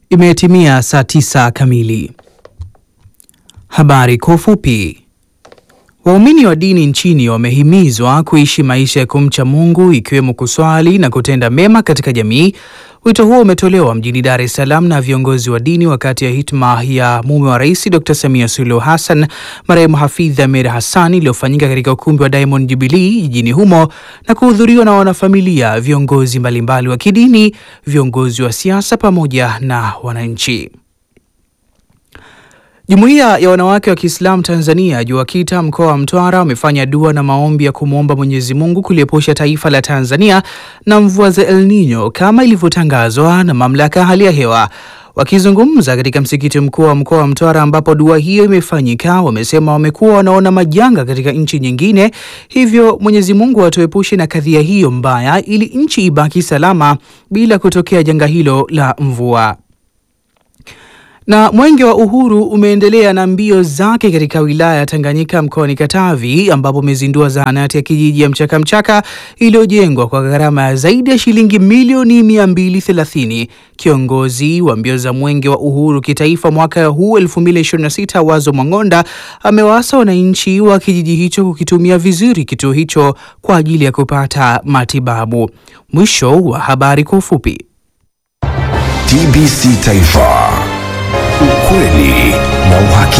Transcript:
Imetimia saa tisa kamili. Habari kwa ufupi. Waumini wa dini nchini wamehimizwa kuishi maisha ya kumcha Mungu ikiwemo kuswali na kutenda mema katika jamii. Wito huo umetolewa mjini Dar es Salaam na viongozi wa dini wakati ya hitma ya mume wa Rais Dr. Samia Suluhu Hassan marehemu Hafidh Ameir Hassan iliyofanyika katika ukumbi wa Diamond Jubilee jijini humo na kuhudhuriwa na wanafamilia, viongozi mbalimbali wa kidini, viongozi wa siasa pamoja na wananchi. Jumuiya ya wanawake wa Kiislamu Tanzania JUAKITA mkoa wa Mtwara wamefanya dua na maombi ya kumwomba Mwenyezi Mungu kuliepusha taifa la Tanzania na mvua za El Nino kama ilivyotangazwa na mamlaka ya hali ya hewa. Wakizungumza katika msikiti mkuu wa mkoa wa Mtwara ambapo dua hiyo imefanyika, wamesema wamekuwa wanaona majanga katika nchi nyingine, hivyo Mwenyezi Mungu atuepushe na kadhia hiyo mbaya ili nchi ibaki salama bila kutokea janga hilo la mvua. Na Mwenge wa Uhuru umeendelea na mbio zake katika wilaya ya Tanganyika mkoani Katavi ambapo umezindua zahanati ya kijiji ya Mchaka Mchaka iliyojengwa kwa gharama ya zaidi ya shilingi milioni 230. Kiongozi wa mbio za Mwenge wa Uhuru kitaifa mwaka huu 2026 Wazo Mang'onda amewaasa wananchi wa kijiji hicho kukitumia vizuri kituo hicho kwa ajili ya kupata matibabu. Mwisho wa habari kwa ufupi. TBC Taifa. Ukweli na uhakika.